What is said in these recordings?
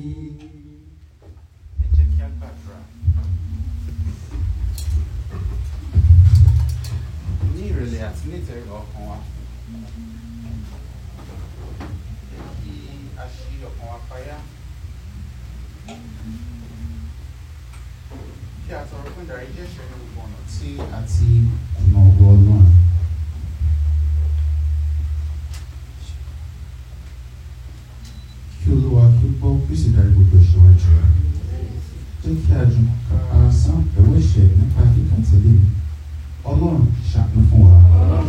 ẹ jẹ́ kí a gbàdúrà. ní ìrẹ̀lẹ̀ àti ní ìtẹríba ọkàn wa jẹ́ kí a ṣí ọkàn wa payá kí a tọrọ fún ìdarí jẹ́ ìṣẹ́ ní gbogbo ọ̀nà tí a ti ọ̀nà ọgbọ́n náà. kí olúwa kí ó gbọ́ kí ó sì darí gbogbo ìṣèwájú rẹ̀ jẹ́ kí a jùmọ̀ ká sán ẹ̀wọ́ ẹ̀ṣẹ̀ nípa kíkà tẹ̀lé ọlọ́run ṣàánú fún wa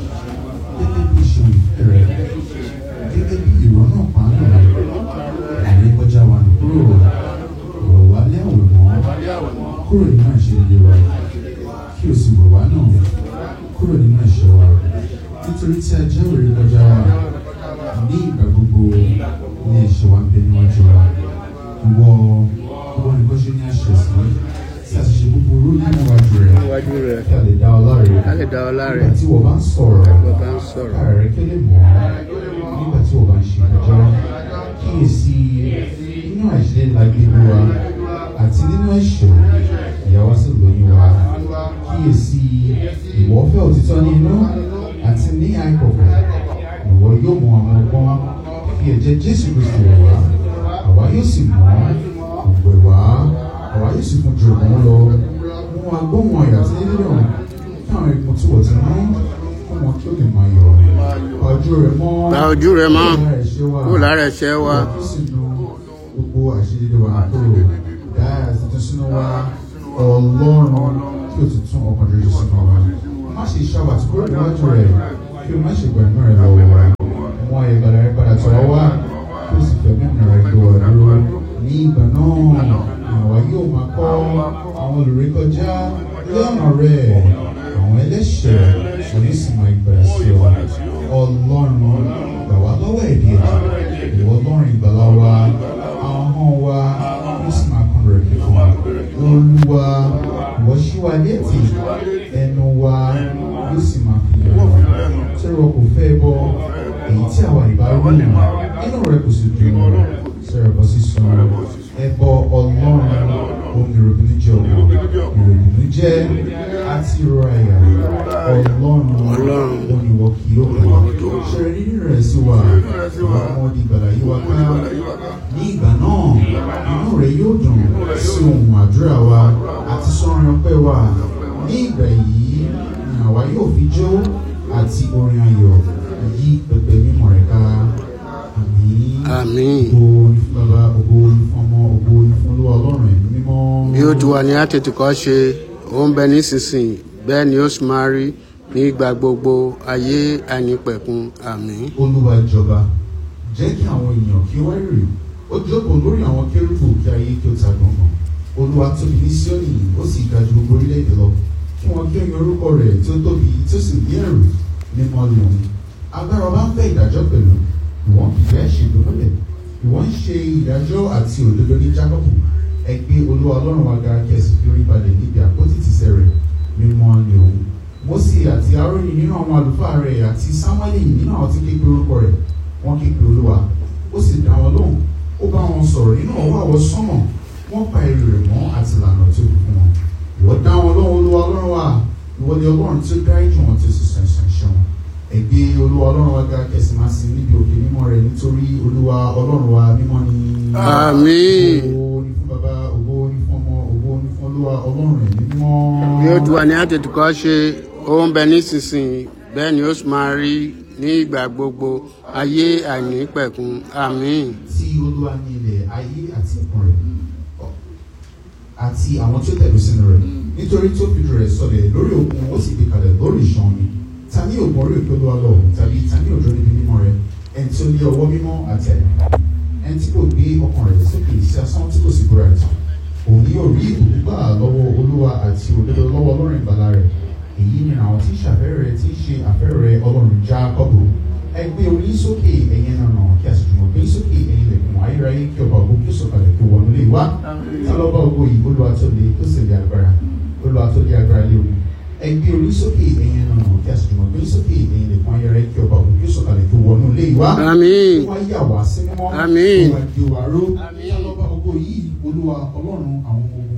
gẹ́gẹ́ bí ìṣòwò ìfẹ́ rẹ̀ gẹ́gẹ́ bí ìrọ̀ náà pàánù rẹ̀ àárẹ̀ kọjá wa nù kúrò rọ̀ wá lé àwẹ̀ mọ́ kúrò nínú àṣeyọrí wa kí o sì wọ̀ wá náà kúrò nínú ẹ̀ṣẹ̀ wa nítorí tí a jẹ́ òrè kọjá wa ní ìgbà gbogbo ní ẹ̀ṣẹ̀ wa ń bẹ níwájú wa ìwọ ìwọ nìkan ṣe ní àṣẹ sí tí a sì ṣe búburú níwájú rẹ níwájú rẹ kí a lè dá ọ láre ká lè dá ọ láre nígbà tí wọ́n bá ń sọ̀rọ̀ wọ́n bá ń sọ̀rọ̀ ara rẹ kélé mọ́ nígbà tí wọ́n bá ń ṣe ìdájọ́ kíyèsí nínú àìṣedé la gbé wa àti nínú ẹ̀ṣẹ̀ ìyàwó sì lóyún wa kíyèsí ìwọ fẹ́ òtítọ́ ní inú àti ní àìkọ̀kọ̀ ìwọ yóò mú àwọn ọgbọ́n fi ẹ̀jẹ̀ Jésù Kristi rẹ̀ wá àwa yóò sì mọ́ ògbẹ̀ wá àwa yóò sì fún ju òun lọ mú agbóhùn ọ̀yà tí ní dídùn kí àwọn ikùn tí wọ́n ti mú fún wọn kí ó lè máa yọ̀ ojú rẹ̀ mọ́ pa ojú rẹ mọ́ kúrò kó lára ẹ̀ṣẹ̀ wa kí sì nu gbogbo àṣírí wa kúrò dá àtúntò sínú wa ọlọ́run kí o ti tún ọkàn rere sínú wa má ṣe ṣàwà tí kúrò níwájú rẹ̀ kí o má ṣe gbẹ̀mí rẹ̀ lọ́wọ́ wa mú ayé gbàdá rẹ̀ padà tọ̀ ọ́ wá kí o sì fẹ̀mí ọ̀nà rẹ̀ gbé wa dúró ní ìgbà náà àwa yóò máa kọ́ àwọn olùrékọjá lọ́nà rẹ̀ àwọn ẹlẹ́ṣẹ̀ òní sì máa gbàdá sí ọ ọlọ́run gbà wá lọ́wọ́ ẹ̀dí ẹ̀jẹ̀ ìwọ ọlọ́run ìgbàlá wa ahọ́n wa ó sì máa kún rẹ̀ kíkún olúwa ìwọ ṣí wa létí ẹnu wa ó sì máa fi hàn wá tí wọn kò fẹ́ bọ èyí tí àwa ìbá rí nù inú rẹ kò sì dùn sí ẹbọ sísun ẹbọ ọlọ́run omi ìròbìnú jẹ ọmọ ìròbìnú jẹ àti ìrora ẹ̀yà ọlọ́run Ọlọ́run. oníwọ kì yóò gbà ṣe nínú rẹ̀ sí wa ìwà ọmọdé ìgbàlá yìí wá ká ní ìgbà náà inú rẹ̀ yóò dùn sí ohun àdúrà wa àti sọ́rin ọpẹ́ wa ní ìgbà yìí ni àwa yóò fi jó àti orin ayọ̀ yí pẹpẹ mímọ́ rẹ̀ ká àmín àmín ògo ní fún bàbá ògo ní fún ọmọ ògo ní fún olúwa ọlọ́run ẹ̀mí mímọ́. bí ó ti wà ní àtètùkọ́ ṣe ó ń bẹ nísinsìnyí bẹ́ẹ̀ ni ó sì máa rí ní ìgbà gbogbo ayé àìnípẹ̀kun àmín olúwa jọba jẹ́ kí àwọn èèyàn kí ó wá rèrè ó jókòó lórí àwọn kérúbù kí ayé kí ó ta gbọ̀ngàn olúwa tóbi ní síónì ó sì ga ju gbogbo orílẹ̀-èdè lọ kí wọ́n kí ó yan orúkọ rẹ̀ tí ó tóbi tí ó sì ní ẹ̀rù mímọ́ ni òun agbára ọba ń fẹ́ ìdájọ́ pẹ̀lú ìwọ́n fìfẹ́ ṣègbè ìwọ́n ń ṣe ìdájọ́ àti òdodo ní jákọ́bù ẹ gbé olúwa ọlọ́run wa ga kí ẹ sì fi orí balẹ̀ níbi àpótí tìsẹ̀ rẹ̀ mímọ́ ni òun Mósè àti Árónì nínú àwọn àlùfáà rẹ̀ àti Sámúẹ́lì nínú àwọn tí képe orúkọ rẹ̀ wọ́n képe olúwa ó sì dá wọn lóhùn ó bá wọn sọ̀rọ̀ nínú ọwọ́ àwọ̀ sánmọ̀ wọ́n pa èrè rẹ̀ mọ́ àti ìlànà tó fi fún wọn ìwọ dá wọn lóhùn olúwa ọlọ́run wa ìwọ ni ọlọ́run tí ó dáríjì wọn tí ó sì sàn sàn ṣe wọn ẹgbẹ́ olúwa ọlọ́run wa ga kẹsì máa sin níbi òkè mímọ́ rẹ̀ nítorí olúwa ọlọ́run wa mímọ́ ni. Àmín. ògo ni fún bàbá ògo ni fún ọmọ ògo ni fún olúwa ọlọ́run rẹ̀ mímọ́. bí ó ti wà ní àtètùkọ́ ṣe ó ń bẹ nísinsìnyí bẹ́ẹ̀ ni ó sì máa rí ní ìgbà gbogbo ayé àìnípẹ̀kun àmín tí olúwa ní ilẹ̀ ayé àti ẹ̀kún rẹ̀ àti àwọn tí ó tẹ̀lé sínú rẹ̀ nítorí tí ó fi rẹ̀ sọlẹ̀ lórí òkun ó sì gbé kalẹ̀ lórí ìṣàn mi ta ní òkun orí òkè olúwa lọ tàbí ta ní òjò níbi mímọ́ rẹ̀ ẹni tí ó lé ọwọ́ mímọ́ àti ẹ̀yà ẹni tí kò gbé ọkàn rẹ̀ sókè sí asán tí kò sì búra ìtàn òun yóò rí ìbùkún gbà lọ́wọ́ olúwa àti òdodo lọ́wọ́ ọlọ́run ìgbàlà rẹ̀ èyí ni àwọn tí ń ṣàfẹ́rẹ́ tí ń ṣe àfẹ́rẹ́ ọlọ́run Jákọ́bù ẹ gbé orí sókè ẹ̀yin nànà kí a sì jùmọ̀ gbé sókè ẹ̀yin lẹ̀kùn ayérayé kí ọba ògo kí ó sọ̀kalẹ̀ kí ó wọnú lé wá tá lọ́ba ògo yìí olúwa tó le tó sì lé agbára olúwa tó lé agbára lé omi ẹ gbé orí sókè ẹ̀yin nànà kí a sì jùmọ̀ gbé sókè ẹ̀yin lẹ̀kùn ayérayé kí ọba ògo kí ó sọ̀kalẹ̀ kí ó wọnú lé wá àmín wá yà wá sí mímọ́ Àmín. wá di wa ró tá lọ́ba ògo yìí olúwa ọlọ́run àwọn ọmọ ogun